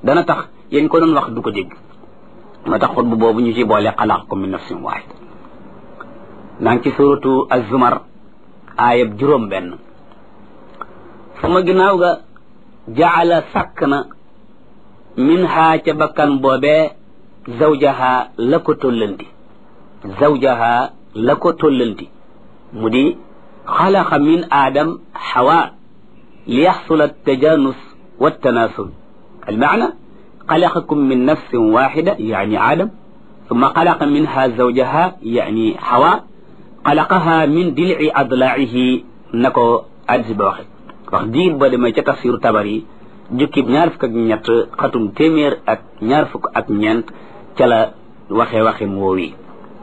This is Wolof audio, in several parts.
dana tax yéen ko doon wax du ko dégg moo tax xutbu boobu ñu ci boole xalaqakum min nafsin waahida naa ngi ci suratu az-zumar aayab juróom benn sama ginnaaw ga jaala sàkk na min haa ca bakkan boobee zawjaha la ko tollanti zawjaha la ko tollanti mu di xalaqa min aadam xawa li yaxsula tajanus wa tanasul almaana xalaqakum min nafsin waxida yani aadam ثم خلق منها زوجها يعني حواء خلقها من دلع أضلاعه نكو أدس بوخي wax diir ba demee ca tafsiru tabar yi jukkib ñaar fukk ak ñett xatum téeméer ak ñaar fukk ak ñeent ca la waxe waxe woow yi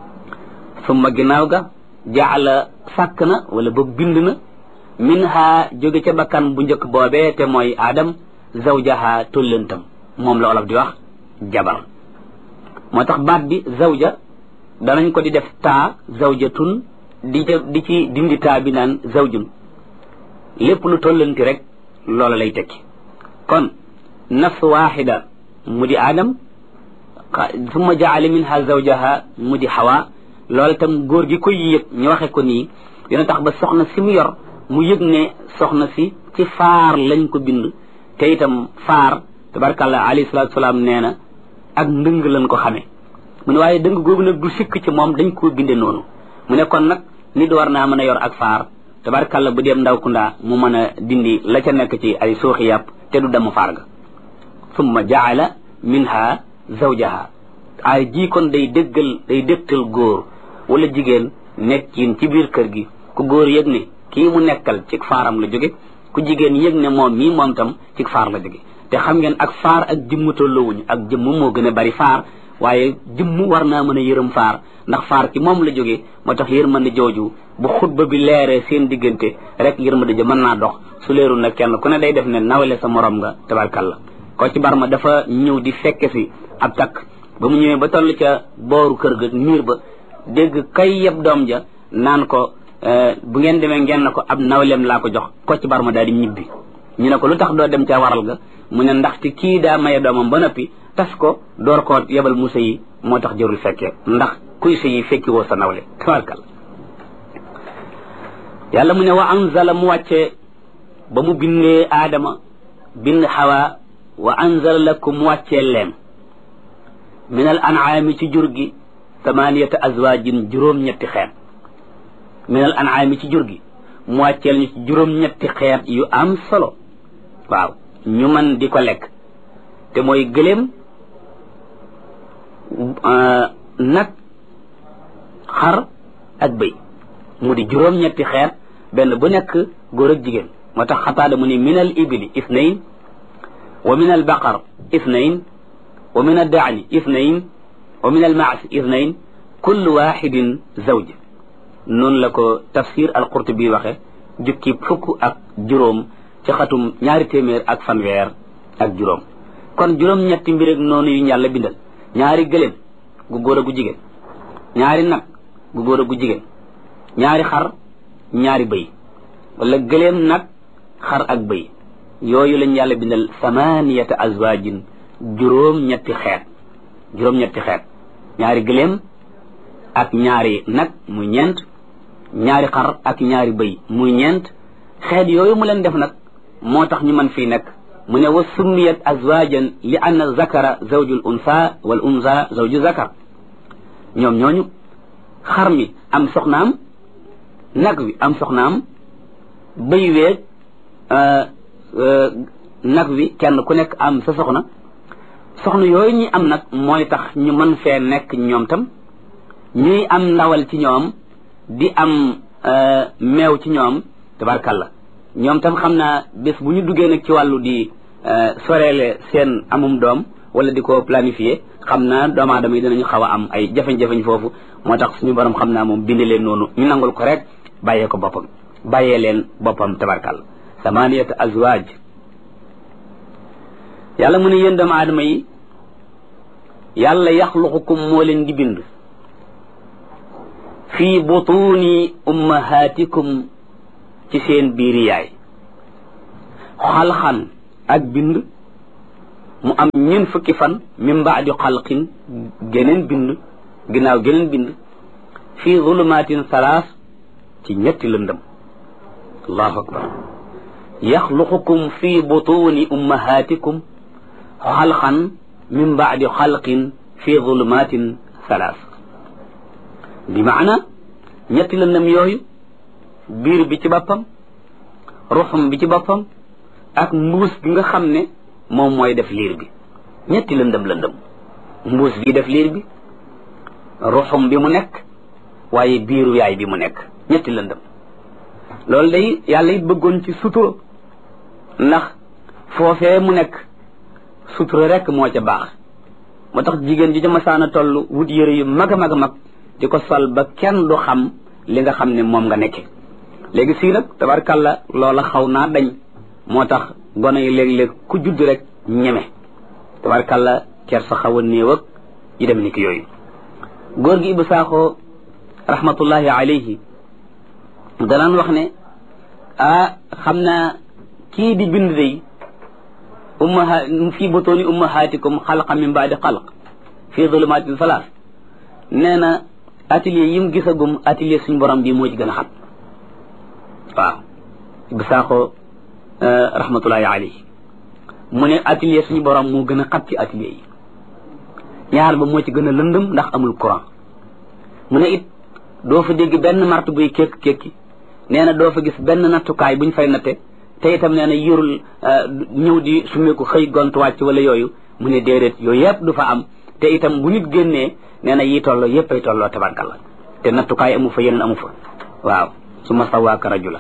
summa ginnaaw ga jaala sàkk na wala ba bind na min ha jóge ca bakkan bu njëkk boobee te mooy aadam zawjaha tollantam moom la olof di wax jabar moo tax baat bi zawja danañ ko di def taa zawjatun di di ci dindi taa bi naan zawjun lépp lu tollanti rek loola lay tekki kon nafs waxida mu di aadam summa jaale minha zawjaha mu di xawa loola tam góor gi koy yëg ñu waxe ko nii dina tax ba soxna si mu yor mu yëg ne soxna si ci faar lañ ko bind te itam faar tabarkàllah alayhi salatu salaam nee na ak ndëng lañ ko xamee mu ne waaye dëng googu nag du sikk ci moom dañ koo binde noonu mu ne kon nag nit war naa mën a yor ak faar tabarkàlla bu dem ndaw kundaa mu mën a dindi la ca nekk ci ay suuxi yàpp te du dem faar ga summa jaala minha zawjaha ay jii kon day dëggal day dëgtal góor wala jigéen nekkin ci biir kër gi ku góor yëg ne kii mu nekkal ci faaram la jóge ku jigéen yëg ne moom mii moom tam ci faar la jóge te xam ngeen ak faar ak jëmm tolloowuñu ak jëmm moo gën a bari faar waaye jëmm war naa mën a yërëm faar ndax faar ci moom la jógee moo tax yërmande jooju bu xutba bi leeree seen diggante rek yërmande ja mën naa dox su leerul nag kenn ku ne day def ne nawle sa morom nga tabarkalla ko ci barma dafa ñëw di fekke si ab takk ba mu ñëwee ba toll ca booru kër ga miir ba dégg kay yeb doom ja naan ko bu ngeen demee ngeen na ko ab nawleem laa ko jox ko ci barma daal di ñibbi ñu ne ko lu tax doo dem ca waral ga mu ne ndaxte kii daa maye doomam ba noppi tas ko door koo yebal musa yi moo tax jërul fekkee ndax kuy sa yi fekki woo sa nawle tabarkal yàlla mu ne wa anzala mu wàcce ba mu bindee aadama bind xawa wa anzala lakum mu wàccee leen min al an'aami ci jur gi thamaniyata azwaajin juróom-ñetti xeet min al an'aami ci jur gi mu wàcceel ñu ci juróom-ñetti xeet yu am solo waaw ñu mën di ko lekk te mooy gëléem nag xar ak bëy mu di juróom-ñetti xeet benn bu nekk góor ak jigéen moo tax xataada mu ni min al ibili ithnayn wa min al baqar ithnayn wa min al daani ithnayn wa min al maasi ithnayn kullu waxidin zawj noonu la ko tafsir al qurtubi waxe jukki fukk ak juróom ci xatum ñaari téeméer ak fanweer ak juróom kon juróom-ñetti mbir ak noonu yu yàlla bindal ñaari gëléem gu góor a gu jigéen ñaari nag gu góor a gu jigéen ñaari xar ñaari bëy wala gëléem nag xar ak bëy yooyu lañ yàlla bindal samaniyata azwajin juróom-ñetti xeet juróom-ñetti xeet ñaari gëléem ak ñaari nag muy ñeent ñaari xar ak ñaari bëy muy ñeent xeet yooyu mu leen def nag moo tax ñu mën fii nekk mu ne wa summiyat azwajan li anna zakara zawjul unsa wal unsa zawju zakar ñoom ñooñu xar mi am soxnaam nag wi am soxnaam bëy weeg nag wi kenn ku nekk am sa soxna soxna yooyu ñi am nag mooy tax ñu mën fee nekk ñoom tam ñuy am ndawal ci ñoom di am meew ci ñoom tabarkalla ñoom tam xam naa bés bu ñu duggee nag ci wàllu di soreele seen amum doom wala di ko planifier xam naa doomu aadama yi dinañu xaw a am ay jafe-jafe foofu moo tax suñu borom xam naa moom bindi leen noonu ñu nangul ko rek bàyyee ko boppam bàyyee leen boppam tabarkalla samaniyata azwaaj yàlla mu ne yéen doomu aadama yi yàlla yaxluqukum moo leen di bind fii butuni ummahatikum ci seen biiri yaay xalxan ak bind mu am ñeen fukki fan min baadi xalqin geneen bind ginnaaw geneen bind fii zulumatin salaas ci ñetti lëndëm allahu akbar yaxluqukum fi butuni ummahatikum xalqan min baadi xalqin fi zulumatin salaas bi maana ñetti lëndëm yooyu biir bi ci boppam ruxum bi ci boppam ak mbuus bi nga xam ne moom mooy def liir bi ñetti lëndëm lëndëm mbuus bi def liir bi ruxum bi mu nekk waaye biiru yaay bi mu nekk ñetti lëndëm loolu day yàlla it bëggoon ci sutura ndax foofee mu nekk sutura rek moo ca baax moo tax jigéen ji ca masaana toll wut yëre yu mag a mag a mag di ko sol ba kenn du xam li nga xam ne moom nga nekke léegi sii nag tabarkàlla loola xaw naa dañ moo tax gone yi léeg-léeg ku judd rek ñeme tabarkàlla cer sa xaw a néew ak yi dem ni ki yooyu góor gi Ibou Sakho rahmatullahi alayhi danaan wax ne ah xam naa kii di bind day ummaha fii butooni ummahaatikum xalqa min baadi xalq fii zulumatin salaas nee na atelier yi mu gisagum atelier suñ borom bi moo ci gën a xat waaw Ibou Sakho rahmatullahi alayhi mu ne atelier suñu borom moo gën a xat ci atelier yi ñaar ba moo ci gën a lëndëm ndax amul courant mu ne it doo fa dégg benn mart buy kékk kékki nee na doo fa gis benn nattukaay buñ fay natte te itam nee na yorul ñëw di sumeeku xëy gont wàcc wala yooyu mu ne déedéet yooyu yëpp du fa am te itam bu nit génnee nee na yi tolloo yëpp ay tolloo tabarkalla te nattukaay amu fa yeneen amu fa waaw su ma sawaaka rajula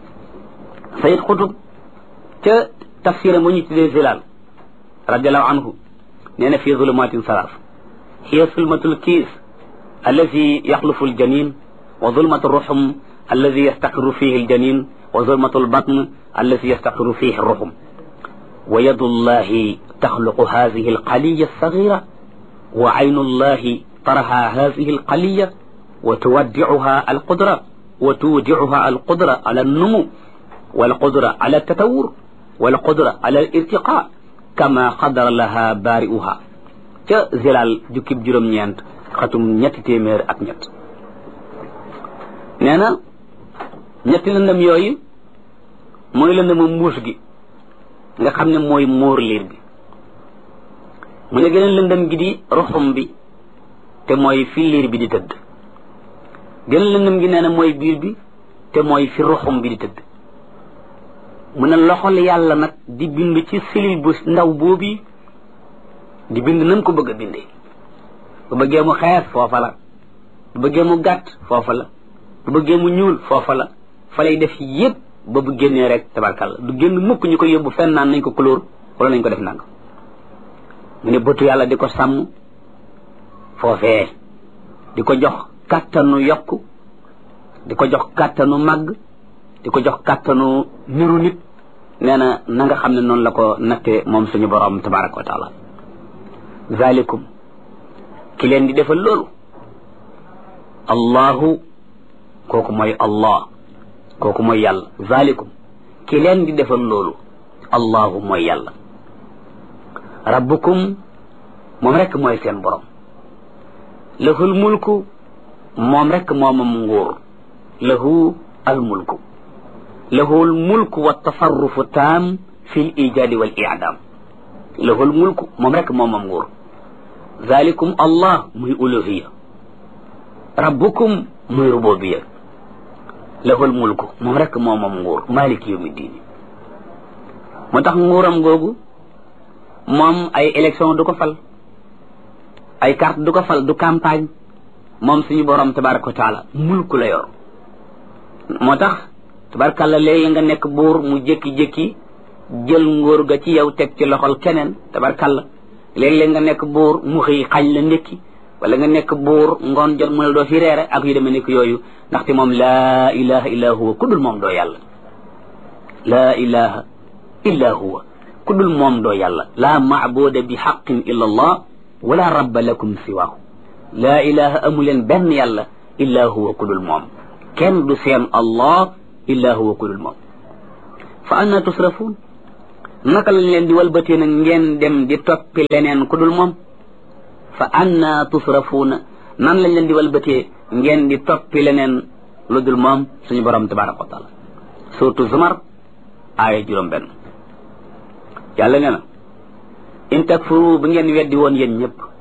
sayid xutub ca tafsira mu ñu tuddee zilal radiallahu anhu nee na fii zulumatin salaas hiya zulmatul kiis allazi yaxlufu aljanin wa zulmatu ruxum allazi yastaqiru fihi aljanin wa zulmatu albatn allazi yastaqiru fihi ruxum wa yadu llahi taxluqu hadihi alqaliya alsagira wa aynu llahi taraha hadihi alqaliya wa tuwaddicuha alqudra wa tuwdicuha alqudra ala alnumu والقدرة على التطور والقدرة على الارتقاء كما قدر لها بارئها ca zilal jukkib juróom-ñeent xatum ñetti téeméer ak ñett nee na ñetti lëndëm yooyu mooy lëndëmu mbuus gi nga xam ne mooy móor liir bi mu ne geneen lëndëm gi di ruxum bi te mooy fi liir bi di tëdd geneen lëndëm gi nee na mooy biir bi te mooy fi ruxum bi di tëdd mu ne loxol yàlla nag di bind ci silil bu ndaw boobu di bind nam ko bëgg a bindee bu bëggee mu xees foofa la bu bëggee mu gàtt foofa la bu bëggee mu ñuul foofa la fa lay def yépp ba bu génnee rek tabarkàlla du génn mukk ñu ko yóbbu fenn naan nañ ko couleur wala nañ ko def nang mu ne bëtu yàlla di ko sàmm foofee di ko jox kàttanu yokku di ko jox kàttanu màgg di ko jox kàttanu niru nit nee na na nga xam ne noonu la ko natte moom suñu borom tabaraka wa taala zalikum ki leen di defal loolu allahu kooku mooy allah kooku mooy yàlla zalikum ki leen di defal loolu allahu mooy yàlla rabbukum moom rekk mooy seen borom lahul mulku moom rekk moomam nguur lahu al mulku lahu almulku wa tasarrufu taam fi l ijaadi wal idaam lahu almulku moom rek moom am nguur zalikum allah muy uluhiya rabbukum muy rububiya lahu almulku moom rek moom am nguur maliki yawmi diini moo tax nguuram googu moom ay élection du ko fal ay carte du ko fal du campagne moom suñu borom tabaraka wa taala mulku la yor moo tax tabarkàlla léegi nga nekk buur mu jékki-jékki jël nguur ga ci yow teg ci loxol keneen tabarkàlla léeg-léeg nga nekk buur mu xëy xañ la ndékki wala nga nekk buur ngoon jot mu ne doo fi reere ak yu demee nekk yooyu ndaxte moom laa ilaha illa huwa ku dul moom doo yàlla laa ilaha illa huwa ku dul moom doo yàlla laa maabuda bi xaqin illa allah wala rabba lakum siwaahu laa ilaha amuleen benn yàlla illa huwa ku dul moom kenn du seen allah illa huwa ku dul moom fa anna tusrafuun naka lañ leen di walbatee nag ngeen dem di toppi leneen ku dul moom fa anna tusrafuuna nan lañ leen di walbatee ngeen di toppi leneen lu dul moom suñu borom tabaraka wa taala surtout zumar aaya juróom benn yàlla nee na in takfuru bu ngeen weddi woon yéen ñëpp